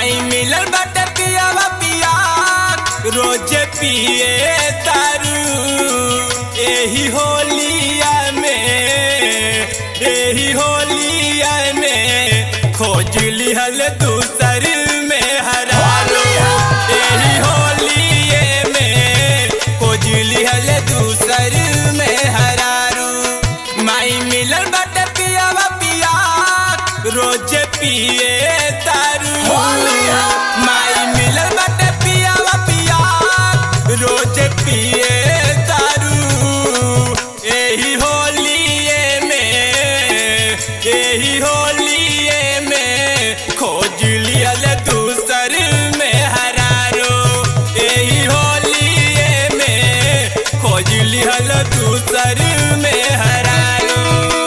माई मिलल बाटे पियावा पिया रोज पिए दारू एही होलिया में एही होलिया में खोज लिहल दूसर में हरारू एही होलिए में खोज लिहल दूसर में हरारू माई मिलल बाटे पियावा पिया रोज पिए दारू माई मिलल बाटे पियावा पिया रोज पिए दारू एही होलिए में एही होलिए में खोज लियल दूसर में हरारो एही होलिए में खोज लियल दूसर में हरारो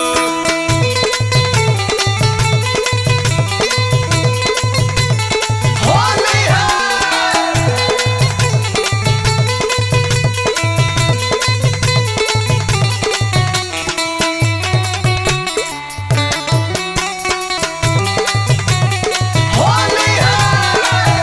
होली है होली है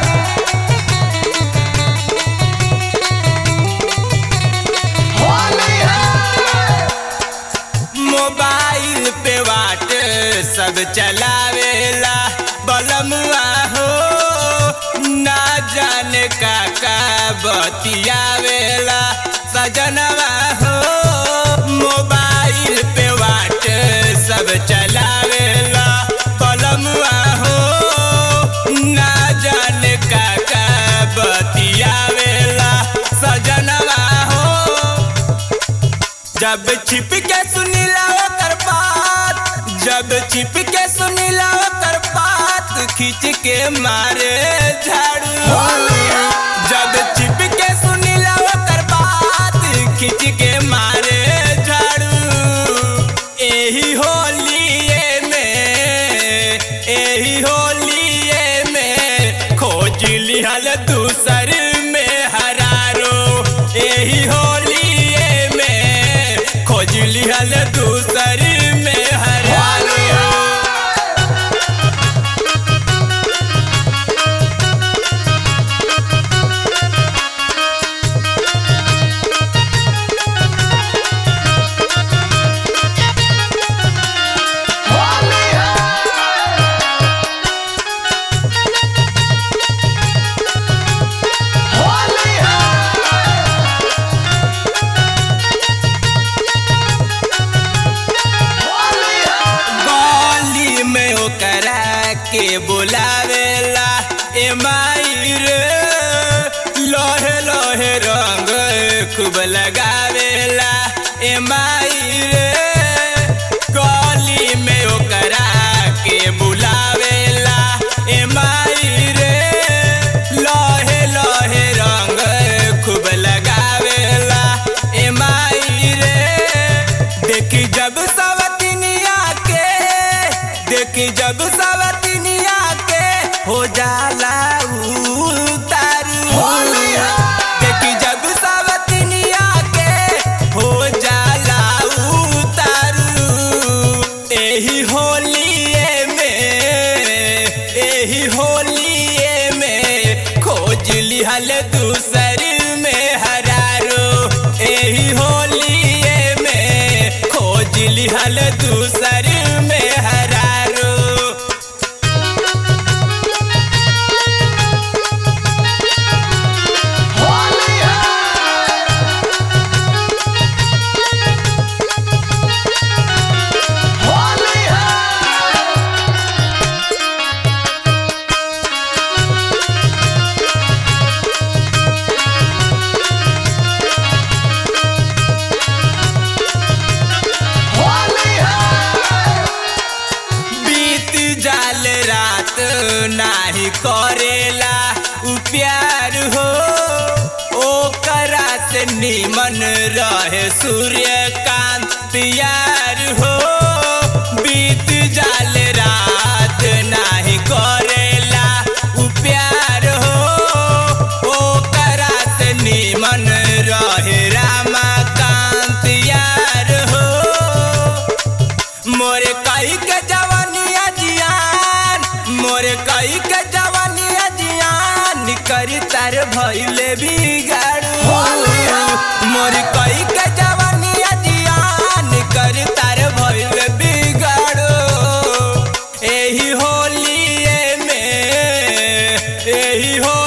होली है मोबाइल पे वाट सब चलावेला बलमुआ हो ना जाने का का बतियावेला सजनवा हो मोबाइल पे वाट सब चलावेला बलमुआ हो ना जाने का का बतियावेला सजनवा हो जब छिप के सुनीला ओकर बात जब छिप के सुनीला ओकर बात खींच के मारे झाड़ू जब छिप के सुनीला ओकर बात खींच के मारे झाड़ू एही होलिए में एही होलिए में खोज लिहल दूसर में हरारो एही होलिए में खोज लिहल दूसर में हरारो होली है होली है होली है गली में ओकरा के बुलावेला ए माई रे लोहे लोहे रंग खूब लगावेला ए माई रे गली में ओकरा के बुलावेला ए माई रे लोहे लोहे रंग खूब लगावेला ए माई रे देखी जब सवतिनिया के देखी जब सवतिनिया के हो जाला उतारू देखी जब सवतिनिया के हो जाला उतारू एही होलिए में एही होलिए में खोज लिहल दूसर में हरारो एही होलिए में खोज लिहल दूसर में हरारो होली है होली है होली है बीत जाल रात नाही करेला उ प्यार हो ओकरा से निमन रहे सूर्यकांत प्यार हो बीत जाल रात नाही करेला उ प्यार हो ओकरा से निमन रहे रामाकांत यार हो मोरे कई के जवानिया जियान मोरे कई के जवानिया करी तार भइले बिगाड़ू होली है। मोर कई के जवानी जियान करी तार भइले बिगाड़ू एही होलिए में एही हो